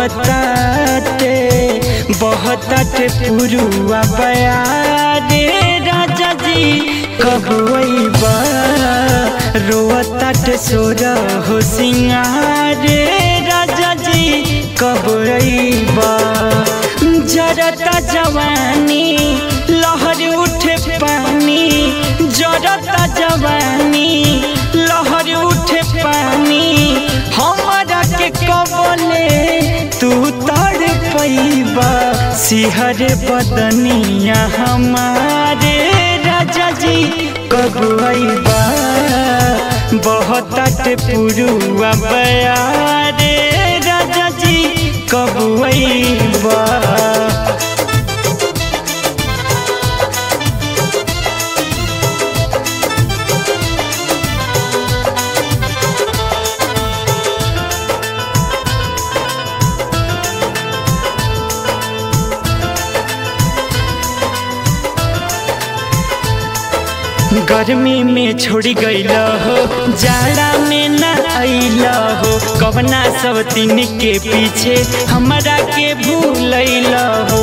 बहताटे बहताटे पुरुआ बयारे राजा जी कब अइबा रोअताटे सोर हो सिंगारे राजा जी कब अइबा जरता जवानी लहर उठे पानी जरता जवानी लहर उठे पानी हमारा के कबले तू तड़ पैबा सिहर बदनिया हमारे राजा जी कब अइबा बहुत पुरुआ बयारे राजा जी कब अइबा गर्मी में छोड़ गईल हो जाड़ा में न अल हो कवना सब तीन के पीछे हमरा के भूल हो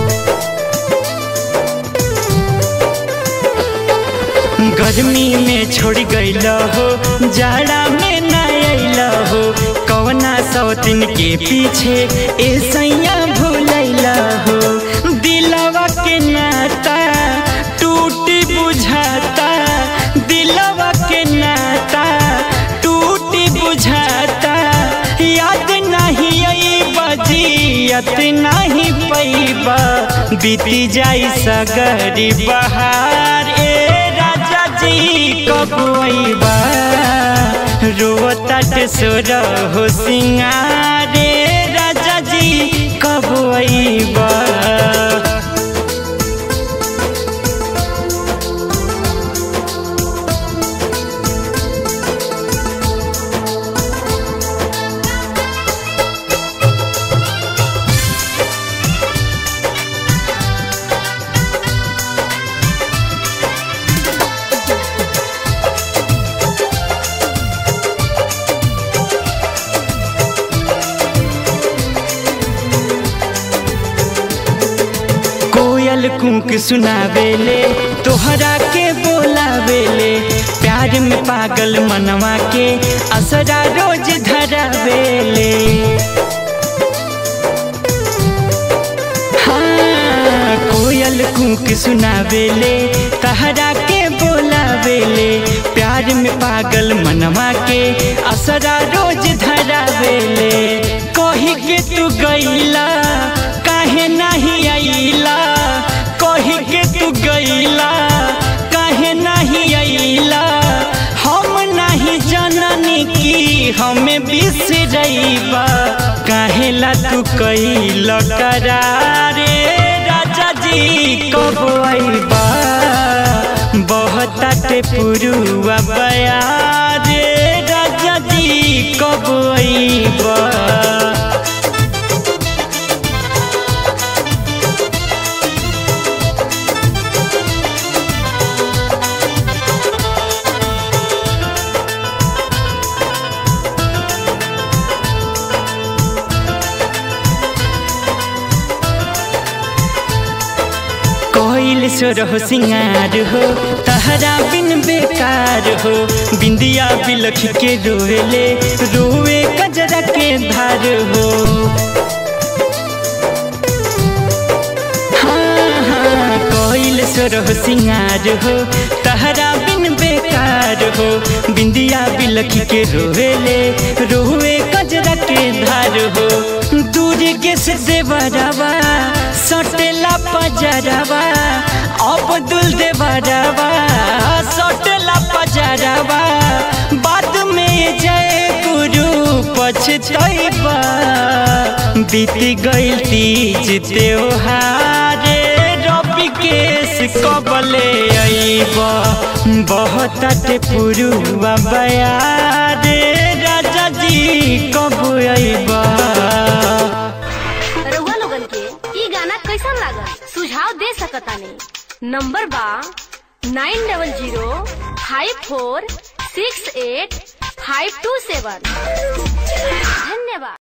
गर्मी में छोड़ गईल हो जाड़ा में न अल हो कवना सब तीन के पीछे ऐसा भूल हो दिलवा के नाता टूटी बुझाता दिलवा के नाता टूटी बुझाता याद नहीं आई बजियत नहीं पैबा बीती जाई सगरी बहार ए राजा जी कब अइबा रोतट सोर हो सिंगारे राजा जी कब अइबा कोयल कुंक सुनावेले तोहरा के बोलावेले प्यार में पागल मनवा के असरा रोज धरावेले हाँ कोयल कुंक सुनावेले तहरा के बोलावेले प्यार में पागल मनवा के असरा रोज धरावेले कही के तू गईला काहे नहीं आईला कही के तू गईला काहे नहीं आईला हम नहीं जननी की हमें बिसरैबा काहे ला तू कैल करारे राजा जी कब अइबा बहुत पुरुआ बयारे राजा जी कब अइबा कोइल सोर हो सिंगार हो तहरा बिन बेकार हो बिंदिया बिलख के रोवेले रोवे कजरा के धार हो हाँ हाँ कोइल सोर हो सिंगार हो तहरा बिन बेकार हो बिंदिया बिलख के रोवेले रोवे कजरा के धार हो दूर के से देवरवा सटेला पजरवा अब्दुल देवरवा सटेला पजरवा बाद में जय गुरु पछतैबा बीत गइल तीज त्योहारे रवि केस कबले अइबा बहुत पुरुआ बयारे राजा जी कब अइबा रउआ लोगन के ई गाना कैसन लागल सुझाव दे सकतानी नंबर बा nine double zero five four six eight five two seven धन्यवाद